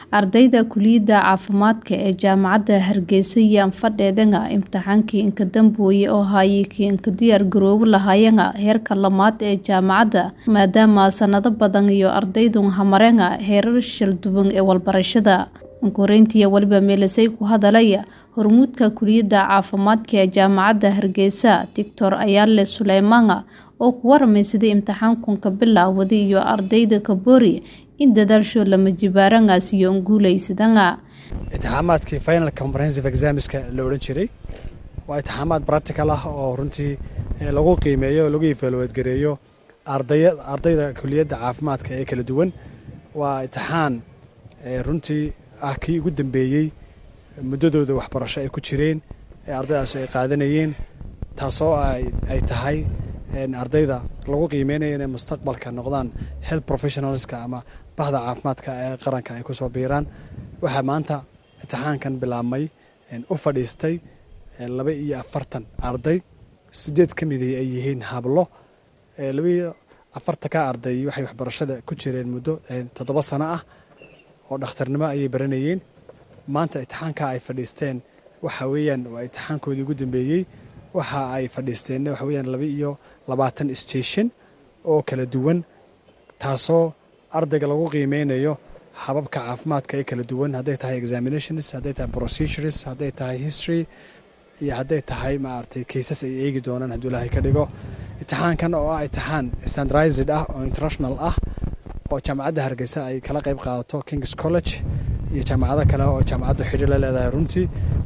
ardayda kuliyadda caafimaadka ee jaamacadda hargeysa ayaan fadheedana imtixaankii inka dambeeyay oo hayay kii inka diyaar garoobo lahaayana heerka lamaad ee jaamacadda maadaama sanado badan iyo ardaydun hamarena heerar shalduwan ee walbarashada ankoreyntiya weliba meelisay ku hadalaya hormuudka kuliyadda caafimaadka ee jaamacadda hargeysa doctor ayaale suleymaana oo ku waramay sidii imtixaankunka bilaawaday iyo ardayda kaboori in dadaalsho lama jibaaranaas iyo nguulaysadana itixaamaadkii final comprehensive examska la odhan jiray waa itixaamaad practical ah oo runtii lagu qiimeeyo o lagu evaluate-gareeyo ardayda kuliyadda caafimaadka ee kala duwan waa itixaan runtii ah kii ugu dambeeyey muddadooda waxbarasho ay ku jireen ee ardaydaas ay qaadanayeen taasoo ay tahay ardayda lagu qiimeynayo inay mustaqbalka noqdaan health professionalska ama bahda caafimaadka ee qaranka ay kusoo biiraan waxaa maanta imtixaankan bilaabmay u fadhiistay laba iyo afartan arday sideed ka mid ay yihiin hablo labaiyo afarta ka arday waxay waxbarashada ku jireen muddo toddoba sano ah oo dhakhtarnimo ayay baranayeen maanta imtixaanka ay fadhiisteen waxa weeyaan waa imtixaankoodii ugu dambeeyey waxa ay fadhiisteen waxa weyaan laba iyo labaatan station oo kala duwan taasoo ardayga lagu qiimeynayo hababka caafimaadka ee kala duwan hadday tahay examinations hadday tahay procedures hadday tahay history iyo hadday tahay maaragtay kaysas ay eegi doonaan hadduu ilaahay ka dhigo imtixaankan oo ah imtixaan standardized ah oo international ah oo jaamacadda hargeysa ay kala qayb qaadato kings college iyo jaamacado kale oo jaamacaddu xidhi la leedahay runtii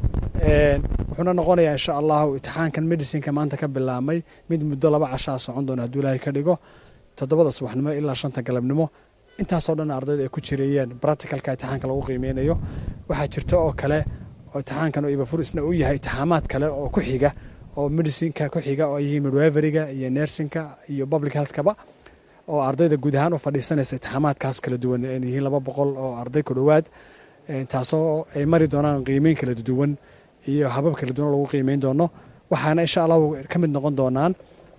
wuxuuna noqonayaa insha allahu imtixaankan medicineka maanta ka bilaabmay mid muddo laba cashaa socon doona hadduu ilaahay ka dhigo toddobada subaxnimo ilaa shanta galabnimo intaasoo dhan ardayda ay ku jireeyeen practicalka imtixaanka lagu qiimeynayo waxaa jirta oo kale oo imtixaankan oo ibafurisna uu yahay imtixaamaad kale oo ku xiga oo medicinka ku xiga oo yihiin midweveriga iyo nersinka iyo public healthkaba oo ardayda guud ahaan u fadhiisanaysa imtixaamaadkaas kala duwan yihiin laba boqol oo arday ku dhowaad taasoo ay mari doonaan qiimeyn kala duwan iyo habab kala duwan lagu qiimeyn doono waxaana insha allahu ka mid noqon doonaan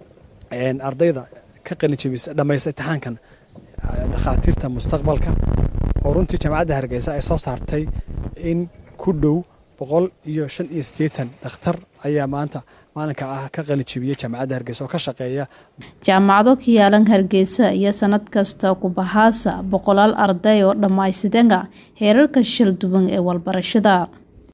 ardayda ka qalinjabis dhammaysta imtixaankan dhakhaatiirta mustaqbalka oo runtii jaamacadda hargeysa ay soo saartay in ku dhow boqol iyo shan iyo siddeetan dhakhtar ayaa maanta maalinka ah ka qalinjabiyey jaamacadda hargeysa oo ka shaqeeya jaamacado ka yaalan hargeysa iyo sanad kasta kubahaasa boqolaal arday oo dhammaysidana heerarka shal duwan ee walbarashada